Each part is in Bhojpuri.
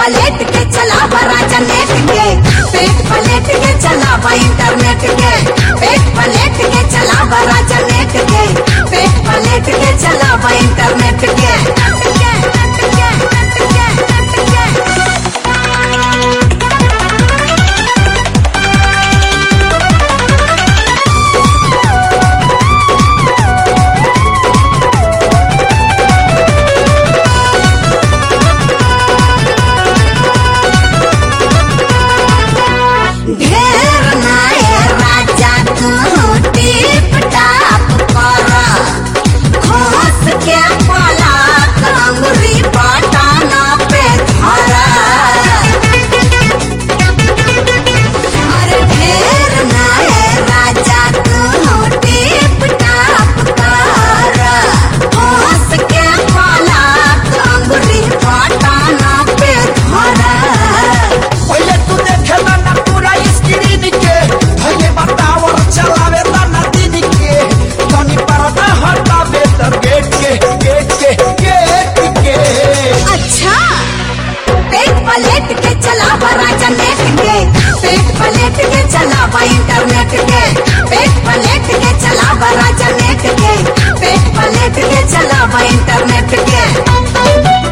पलेट के चलावा राजा नेट के पेट पलेट के चलावा इंटरनेट के पेट पलेट के चलावा राजा नेट के पेट पलेट के चलावा इंटरनेट के ढेर नाये राजा तू टिप टाप कर घोस के पलक अंगुरी बटन पे धर अरे ढेर नाये राजा तू टिप टाप कर घोस के पलक अंगुरी बटन पे धर पहिले तू देखेला ना पूरा स्क्रीन के पहिले बतावर चलावे ना दिन के तनी पर्दा हटावे त गेट के गेट के गेट के अच्छा पेट पलेट के चलावा राजा नेट के पेट पलेट के चलावा इंटरनेट के पेट पलेट के चलावा राजा नेट के पेट पलेट के चलावा इंटरनेट के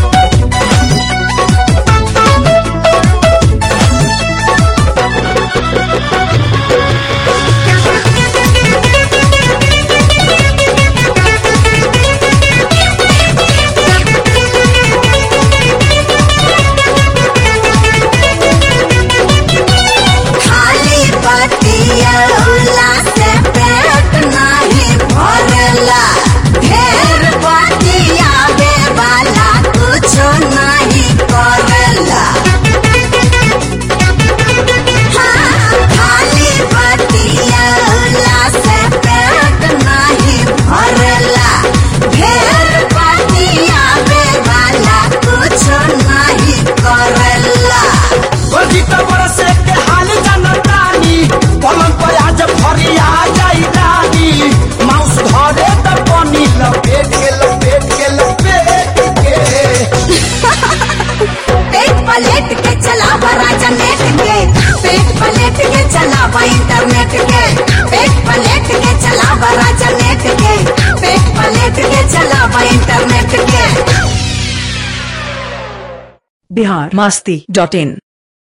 खाली बतियौला से पेट नहीं भरला ढेर बतियावे वाला कुछो नहीं करला हाँ, खाली बतियौला से पेट नहीं भरला ढेर बतियावे वाला कुछो नहीं करला बजी त बरसे के हाल जनतानी पलंग पर आज फरिया जाई रानी माउस धरे त बनी लपेट के लपेट के लपेट के पेट पलेट के चलावा राजा नेट के पेट पलेट के चलावा इंटरनेट के पेट पलेट के चलावा राजा नेट के पेट पलेट के चलावा इंटरनेट के बिहार मस्ती डॉट इन